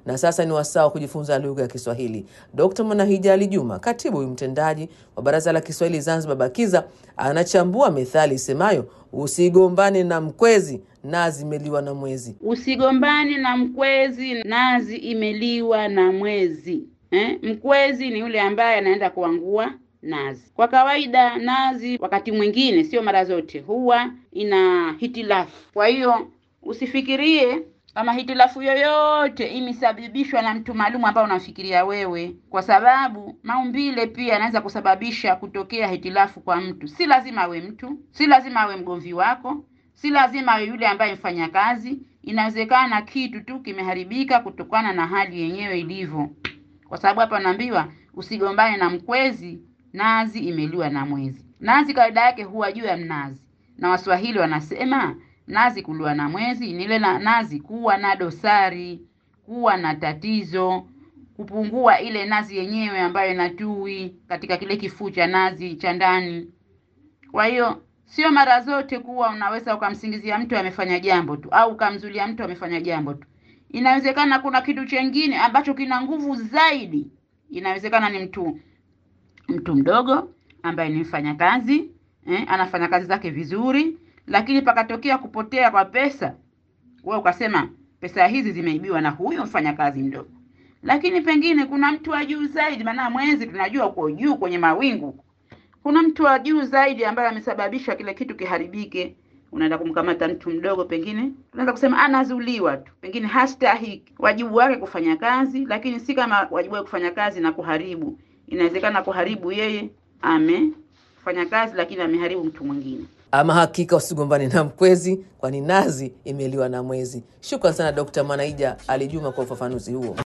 na sasa ni wasaa wa kujifunza lugha ya Kiswahili. Dkt Mwanahija Ali Juma, katibu mtendaji wa Baraza la Kiswahili Zanzibar BAKIZA, anachambua methali isemayo usigombane na mkwezi, nazi imeliwa na mwezi. Usigombane na mkwezi, nazi imeliwa na mwezi. Eh, mkwezi ni yule ambaye anaenda kuangua nazi. Kwa kawaida nazi wakati mwingine, sio mara zote, huwa ina hitilafu. Kwa hiyo usifikirie kama hitilafu yoyote imesababishwa na mtu maalum ambao unamfikiria wewe, kwa sababu maumbile pia yanaweza kusababisha kutokea hitilafu kwa mtu. Si lazima awe mtu, si lazima awe mgomvi wako, si lazima awe yule ambaye mfanya kazi. Inawezekana kitu tu kimeharibika kutokana na hali yenyewe ilivyo, kwa sababu hapa naambiwa usigombane na mkwezi, nazi imeliwa na mwezi. Nazi kawaida yake huwa juu ya mnazi, na Waswahili wanasema nazi kuliwa na mwezi ni ile na nazi kuwa na dosari, kuwa na tatizo, kupungua ile nazi yenyewe ambayo inatui katika kile kifuu cha nazi cha ndani. Kwa hiyo sio mara zote kuwa unaweza ukamsingizia mtu amefanya jambo tu au ukamzulia mtu amefanya jambo tu. Inawezekana kuna kitu chengine ambacho kina nguvu zaidi. Inawezekana ni mtu mtu mdogo ambaye ni mfanyakazi eh, anafanya kazi zake vizuri, lakini pakatokea kupotea kwa pesa, wewe ukasema pesa hizi zimeibiwa na huyo mfanyakazi mdogo. Lakini pengine kuna mtu wa juu zaidi, maana mwezi tunajua uko juu kwenye mawingu. Kuna mtu wa juu zaidi ambaye amesababisha kile kitu kiharibike. Unaenda kumkamata mtu mdogo, pengine unaweza kusema anazuliwa tu, pengine hastahiki wajibu wake kufanya kazi, lakini si kama wajibu wake kufanya kazi na kuharibu. Inawezekana kuharibu yeye amefanya kazi, lakini ameharibu mtu mwingine. Ama hakika usigombane na mkwezi, kwani nazi imeliwa na mwezi. Shukran sana Dkt Mwanaija Ali Juma kwa ufafanuzi huo.